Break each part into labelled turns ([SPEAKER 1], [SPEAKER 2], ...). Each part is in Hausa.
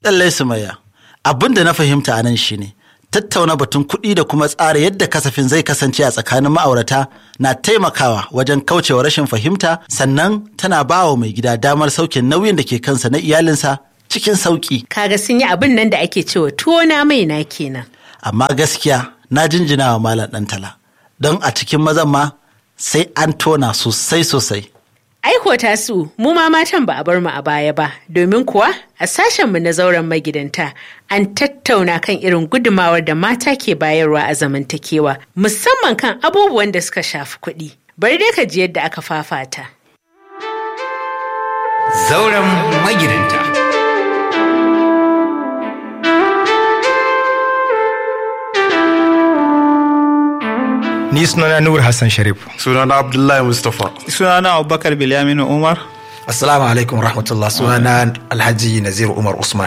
[SPEAKER 1] Lallai Sumayya, abin da na fahimta a nan shine tattauna batun kuɗi da kuma tsara yadda kasafin zai kasance a tsakanin ma'aurata na taimakawa wajen kaucewa rashin fahimta sannan tana ba wa mai gida damar sauke nauyin da ke kansa na iyalinsa cikin sauƙi.
[SPEAKER 2] Kaga sun yi abin nan da ake cewa tuwo na mai na kenan.
[SPEAKER 1] Amma gaskiya na jinjina wa Malam Ɗantala don a cikin mazan ma sai an tona sosai sosai.
[SPEAKER 2] Aiko tasu mu ma matan ba a bar mu a baya ba domin kuwa a sashenmu na zauren magidanta an tattauna kan irin gudumawar da mata ke bayarwa a zamantakewa musamman kan abubuwan da suka shafi kuɗi. Bari dai ka ji yadda aka fafata.
[SPEAKER 3] Zauren magidanta.
[SPEAKER 4] Ni sunana Nur Hassan Sharif.
[SPEAKER 5] sunana abdullahi mustapha
[SPEAKER 6] sunana abubakar bilyaminu umar
[SPEAKER 3] Assalamu alaikum rahmatullah sunana Alhaji Nazir Umar Usman.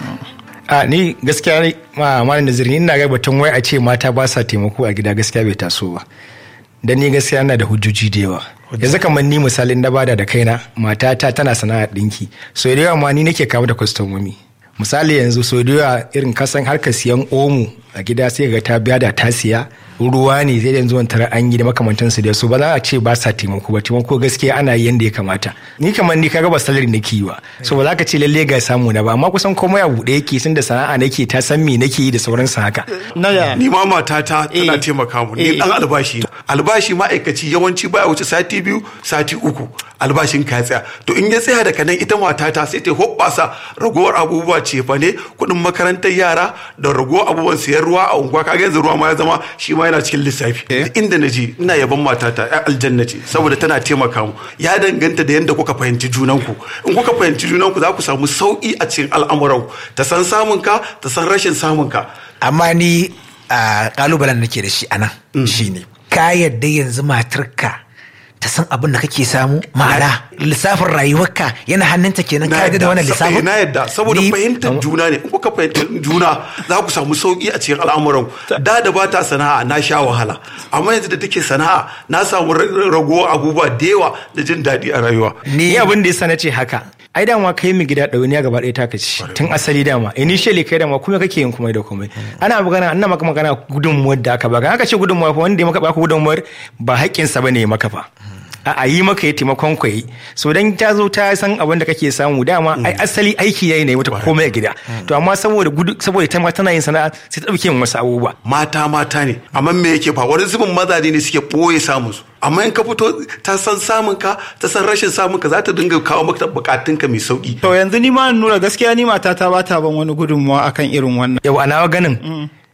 [SPEAKER 4] A ni gaskiya ne ma malam Nazir ni ina ga batun wai a ce mata ba sa taimako a gida gaskiya bai taso ba. Dan ni gaskiya ina da hujjoji da yawa. Yanzu kamar ni misalin na bada da kaina matata tana sana'ar dinki. So da yawa ma ni nake kawo da kwastomomi. Misali yanzu so da yawa irin kasan harkar siyan omo a gida sai ga ta biya da ta siya ruwa ne zai yanzu wani tara an yi da makamantansu da su ba za a ce ba sa taimako ba taimako gaskiya ana yi yanda ya kamata ni kamar ni kaga ba salari nake yi ba so ba za ka ce lalle ga samu na ba amma kusan komai a buɗe yake sun da sana'a nake ta san me nake yi da sauransu haka
[SPEAKER 6] na
[SPEAKER 5] ni ma matata tana
[SPEAKER 6] Eh.
[SPEAKER 5] taimaka mu ni
[SPEAKER 6] Eh.
[SPEAKER 5] dan albashi albashi ma'aikaci yawanci baya wuce sati biyu sati uku albashin ka ya tsaya to in ya tsaya daga nan ita matata sai ta hoɓɓasa ragowar abubuwa ce fa ne kuɗin makarantar yara da ragowar abubuwan siyan ruwa a unguwa kaga yanzu ruwa ma ya zama shi ma yana cikin lissafi Duk inda na je ina yaban matata ya aljanna ce saboda tana taimaka mu ya danganta da yadda kuka fahimci junanku in kuka fahimci junanku za ku samu sauƙi a cikin al'amuranku ta san samun ka ta san rashin samun ka
[SPEAKER 3] Amma ni a kalubalen da nake da shi a nan shine ka yadda yanzu matarka ta san abin da kake samu ma'ana lissafin rayuwarka yana hannunta kenan ka yadda da wannan lissafin
[SPEAKER 5] na yadda saboda
[SPEAKER 3] Ni-
[SPEAKER 5] fahimtar juna ne in kuka fahimtar juna za ku samu sauki a cikin al'amuran da da ba ta sana'a na sha wahala amma yanzu da take sana'a na samu ra- ragowar abubuwa da yawa da jin daɗi a rayuwa
[SPEAKER 4] ni abin da yasa na ce haka ai dama kai mu gida ɗauniya gaba ɗaya taka ci tun asali dama initially kai dama kuma kake yin komai da komai ana magana ana maka magana gudunmuwar da aka baka aka ce gudunmuwa fa wanda ya maka baka gudunmuwar ba haƙƙinsa bane ya maka fa a a yi maka ya taimakon ku yi so dan ta zo ta san abin da kake samu dama ai asali aiki yayi ne mata komai a gida to amma saboda gudu saboda ita ma tana yin sana'a sai ta ɗauke yin wasu abubuwa
[SPEAKER 5] mata mata ne amma me yake fa wani zubin mazaje ne suke ɓoye samun su amma in ka fito ta san samun ka ta san rashin samun ka za ta dinga kawo maka bukatun ka mai sauki
[SPEAKER 6] to yanzu ni ma nura gaskiya ni matata ba ta ban wani gudunmawa akan irin wannan
[SPEAKER 4] yau a nawa ganin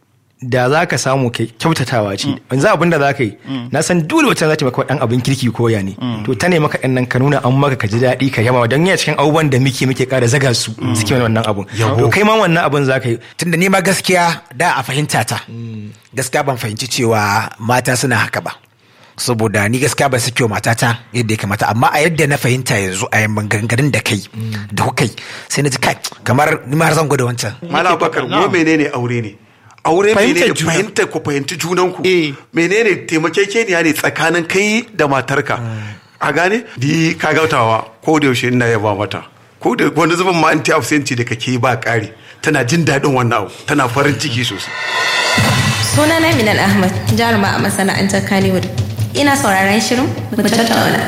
[SPEAKER 4] da za ka samu kai kyautatawa ce yanzu abin da za ka yi na san dole wata za ta maka dan abin kirki ko ya ne to ta ne maka ɗan nan ka nuna an maka ka ji daɗi ka yaba don yana cikin abubuwan da muke muke ƙara zaga su suke mana wannan abun to kai ma wannan abun za ka yi
[SPEAKER 3] tunda ni ma gaskiya da a fahimta ta gaskiya ban fahimci cewa mata suna haka ba saboda ni gaskiya ban sake wa matata yadda ya kamata amma a yadda na fahimta yanzu a yamman gangarin da kai da kuka yi sai na ji kai kamar ni ma har zan gwada wancan
[SPEAKER 5] Malam Bakar ko menene aure ne? Aure
[SPEAKER 6] Fahimtar
[SPEAKER 5] menene
[SPEAKER 6] juna.
[SPEAKER 5] fahimta ku fahimci junanku.
[SPEAKER 6] Eh.
[SPEAKER 5] Menene taimakekeniya ne tsakanin kai da matarka. A gane? Di ka gautawa ko da yaushe ina yaba mata. Ko da wani zubin ma anti absenti da kake ba ƙari. Tana jin daɗin wannan abu. Tana farin ciki sosai.
[SPEAKER 7] Sunana Minal Ahmad, jaruma a masana'antar Kannywood. Ina sauraron shirin mu tattauna.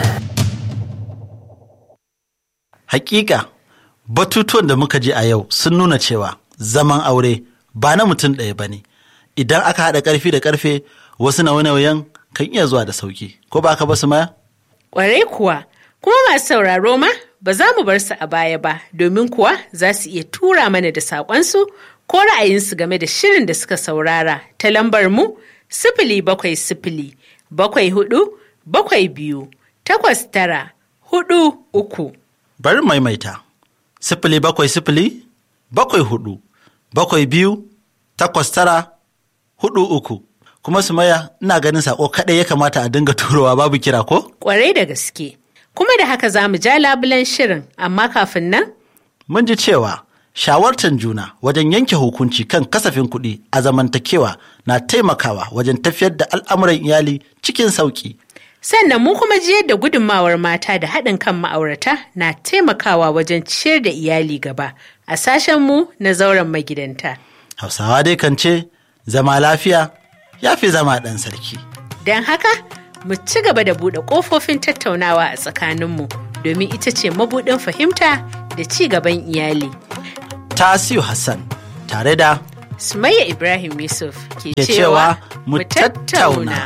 [SPEAKER 1] Hakika, batutuwan da muka ji a yau sun nuna cewa zaman aure ba na mutum ɗaya ba ne. Idan aka haɗa ƙarfi da ƙarfe, wasu nauye-nauyen kan iya zuwa da sauki. Ko ba ka ba su maya?
[SPEAKER 2] Ƙwarai kuwa, kuma masu sauraro ma ba za mu bar su a baya ba domin kuwa za su iya tura mana da saƙonsu ko ra'ayinsu game da shirin da suka saurara ta lambar mu sifili bakwai sifili bakwai hudu bakwai biyu takwas tara hudu uku.
[SPEAKER 1] Bari maimaita. Sifili bakwai sifili, bakwai hudu, bakwai biyu, takwas tara, hudu uku. Kuma su maya, ina ganin saƙo kaɗai ya kamata a dinga turowa babu kira ko?
[SPEAKER 2] Ƙwarai da gaske. Kuma da haka za mu ja labulen shirin, amma kafin nan
[SPEAKER 1] Mun ji cewa shawartar juna wajen yanke hukunci kan kasafin kuɗi a zamantakewa na taimakawa wajen tafiyar da al'amuran iyali cikin sauƙi.
[SPEAKER 2] Sannan mu kuma ji yadda gudunmawar mata da haɗin kan ma'aurata na taimakawa wajen ciyar da iyali gaba a sashen mu na zauren magidanta.
[SPEAKER 1] Hausawa dai kan ce zama lafiya ya fi zama ɗan sarki.
[SPEAKER 2] Don haka, mu ci gaba da buɗe ƙofofin tattaunawa a tsakaninmu domin ita ce mabuɗin fahimta da ci gaban iyali.
[SPEAKER 1] Tasiu Hassan tare da
[SPEAKER 2] Sumayya Ibrahim Yusuf ke
[SPEAKER 1] Ke
[SPEAKER 2] cewa
[SPEAKER 1] cewa mu tattauna.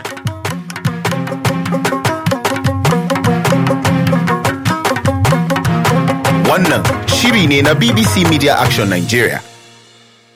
[SPEAKER 8] Wannan shiri ne na BBC Media Action Nigeria